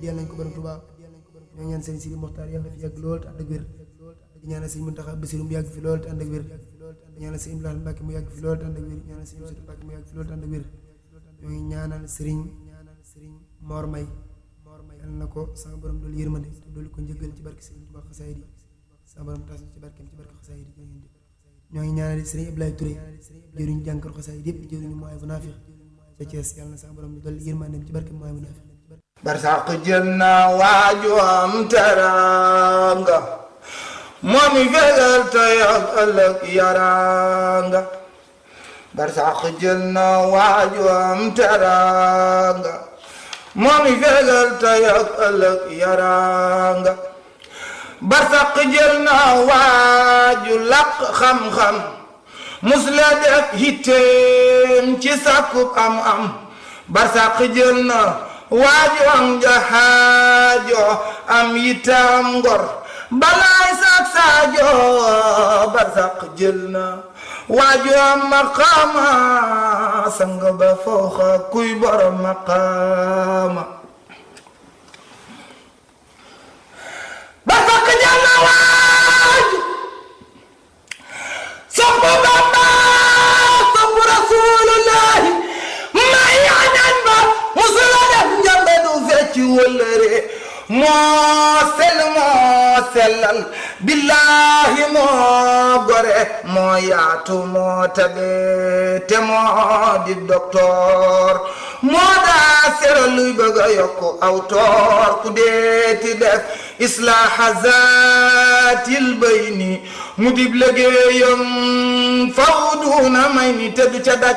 addiyal nañ ko borom Tuubaa ñoo ñaan sëñ Sidi Moxtaar yàlla fi yàgg lool te ànd ak wér di ñaanal sëñ Muntaxa Basiru mu yàgg fi lool te ànd ak wér di ñaanal sëñ Ibrahima Mbàkke mu yàgg fi lool te ànd ak wér ñaanal sëñ Musaa Mbàkke mu yàgg fi lool te ànd ak wér ñoo ngi ñaanal sëriñ Mor May yàlla na ko sama borom doolu yërmande te doolu ko njëggal ci barke sëriñ Tuubaa xasaayid yi sama borom tas ci barkeem ci barke xasaayid yi ñoo ngi ñaanal sëriñ Ablaye Touré jëriñ jànkar xasaayid yëpp jëriñu mooy bu naafiq ca Thiès yàlla na sama borom doolu yërmandeem ci barkeem mooy bu naafiq barsàq jël na waaju am teraanga moom i fegal tey ak ëllëg yaraanga barsàq jël na waaju am teraanga moom i fegal tey ak ëllëg yaraanga barsàq jël na waaju làq xam-xam mus la def hitteem ci sàkkub am-am barsàq jël na waaju am jahaajo am yitam ngor balaay sak saajo barsaq jël na waaju am maqaama sang ba fooxa kuy borom maqaama barsaq jël na waaju sopp Bamba sopp rasulullahi may añan ba musula def njambe du fecc wëllëre moo sell moo sellal billahi moo gore moo yaatu moo tabe te moo di docteur moo daa sero luy bëgg a yokk aw toor ku deeti def islaaha zaatil bayni mu dib liggéeyam faw duuna may ni te du ca daj